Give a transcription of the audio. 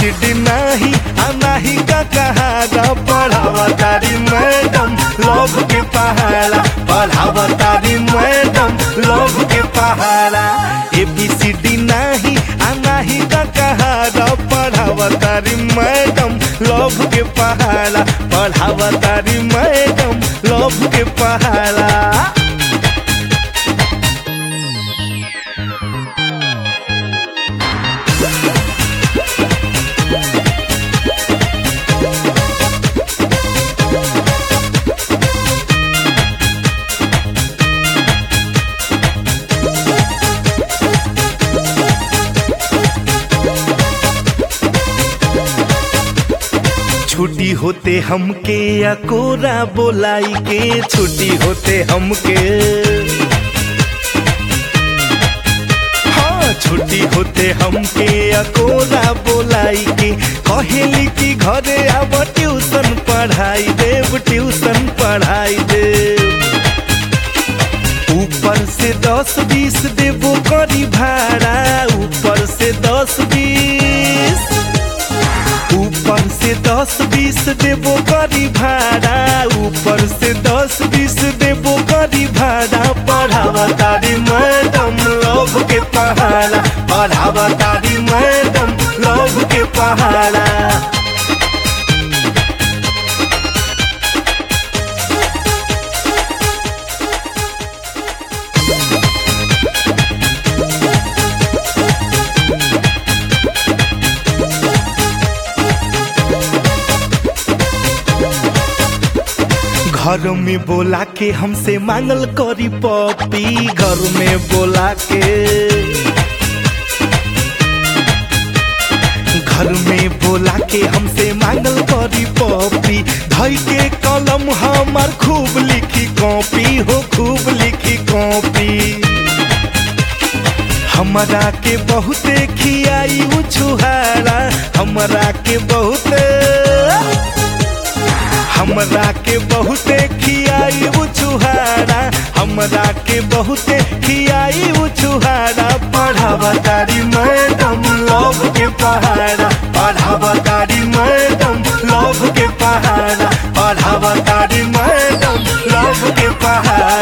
ABCD नाही आ नाही का कहारा पढ़ावा तारी मैडम लव के पहाड़ा पढ़ावा तारी मैडम लव के पहाड़ा एबीसीडी नाही आ नाही का कहारा पढ़ावा तारी मैडम लव के पहाड़ा पढ़ावा तारी मैडम लव के पहाड़ा छुट्टी होते हमके अकोरा बोलाई के छुट्टी होते हमके हाँ छुट्टी होते हमके अकोरा बोलाई के कहेली कि घरे अब ट्यूशन पढ़ाई देव ट्यूशन पढ़ाई देव ऊपर से दस बीस देवो करी भाड़ा ऊपर से दस बीस ऊपर से दस बीस देवो करी भाड़ा ऊपर से दस बीस देवो करी भाड़ा पढ़ावा तारी मैडम लव के पहाड़ा पढ़ावा तारी मैडम लव के पहाड़ा घर में बोला के हमसे मांगल करी पपी घर में बोला के घर में बोला के हमसे मांगल करी पपी धई के कलम हमार खूब लिखी कॉपी हो खूब लिखी कॉपी हमरा के बहुते खियाई उछुहारा हमरा के बहुते हमरा के बहुते खियाई उछुहारा हमरा के बहुते खियाई उछुहारा पढ़ावा तारी मैडम लव के पहाड़ा पढ़ावा तारी मैडम लव के पहाड़ा पढ़ावा तारी मैडम लव के पहाड़ा